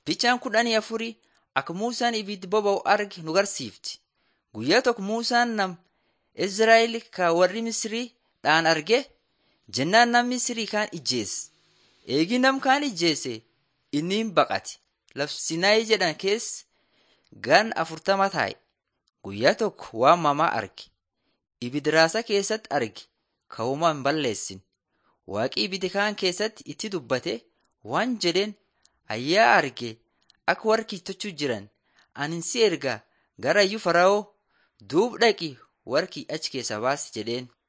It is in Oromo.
Fichaan kudhanii afurii akka Muusaan ibiddi boba'u arge nu garsiifti. Guyyaa tokko Muusaan nam Izraa'el ka warri Misrii dhaan arge jennaan nam Misrii kaan ijjeesse. Eegi nam kaan ijjeesse inni hin baqate. Laf Sinaayi jedhan keessa gan afurtama taa'e. Guyyaa tokko waan mamaa arge. Ibiddi raasa keessatti arge ka homaa hin balleessin. Waaqi ibiddi kaan keessatti itti dubbate waan jedheen ayyaa arge akka warri kiittachuu jiran ani si erga gara iyyuu fara'oo duub dhaqi warki achi keessa baasi jedheen.